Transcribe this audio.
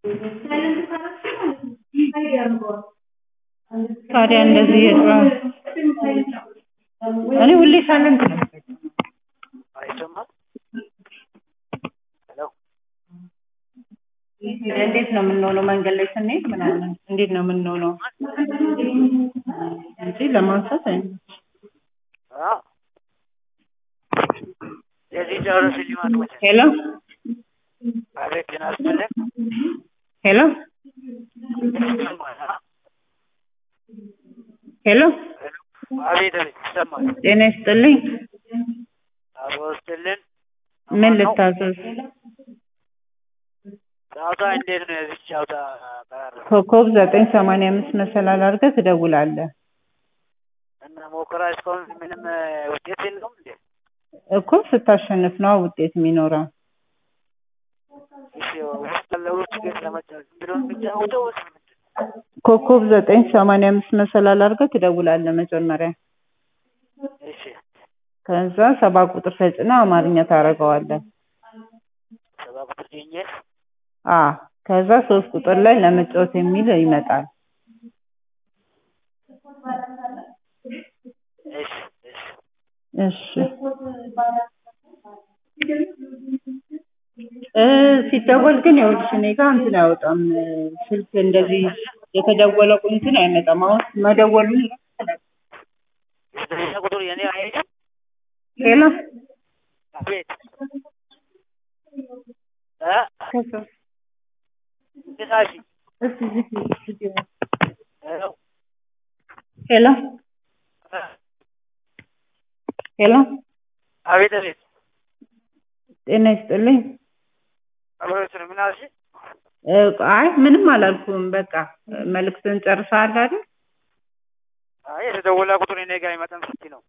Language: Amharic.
ታዲያ እንደዚህ የጠዋት እኔ ሁሌ ሳይለንት ነው የምጠቀመው። አይሰማም? ሄሎ እንዴት ነው የምንሆነው? መንገድ ላይ ስንሄድ ምናምን እንዴት ነው የምንሆነው? እንጂ ለማንሳት አይመችም። አዎ የዚህ ጨርስ ሊማት ወደ ሄሎ አቤት ጤና ይስጥልኝ። ሄሎ ይሰማል? አ? ሄሎ አቤት አቤት ይሰማል። ጤና ይስጥልኝ። አቶ ይስጥልን። ምን ልታዘዝ? ጨዋታ እንዴት ነው? የዚህ ጨዋታ ቀራር ኮከብ ዘጠኝ ሰማንያ አምስት መሰላል አድርገህ ትደውላለህ እና ሞከራ እስካሁን ምንም እ, ውጤት የለውም እንዴ? እኮ ስታሸንፍ ነው ውጤት የሚኖረው። እሺ ውስጥ ያለውን ችግር ለመጫወት ዝም ብሎ የሚጫወተው ወይስ ምንድን ነው? ኮከብ ዘጠኝ ሰማንያ አምስት መሰላል አድርገህ ትደውላለህ መጀመሪያ። እሺ ከዛ ሰባት ቁጥር ተጭነህ አማርኛ ታደርገዋለህ። ሰባ ቁጥር ገኘ አ ከዛ ሶስት ቁጥር ላይ ለመጫወት የሚል ይመጣል። እሺ እሺ እሺ እ ሲደወል ግን ይኸውልሽ እኔ ጋር እንትን አይወጣም እ ስልክ እንደዚህ የተደወለ እንትን አይመጣም። አሁን መደወሉን ዘጠኝ ቁጥር የኔ አይሄድም። ሄሎ አቤት እ ከሰው ግሳሽ እስኪ ዝጊ ዝጊ ሄሎ ሄሎ እ ሄሎ አቤት አቤት ጤና ይስጥልኝ። አብሮት ነው ምን አልሽ? እ አይ ምንም አላልኩም። በቃ መልዕክትን ጨርሰሃል አይደል? አይ የተደወለ ቁጥር እኔ ጋር አይመጣም ስትይ ነው።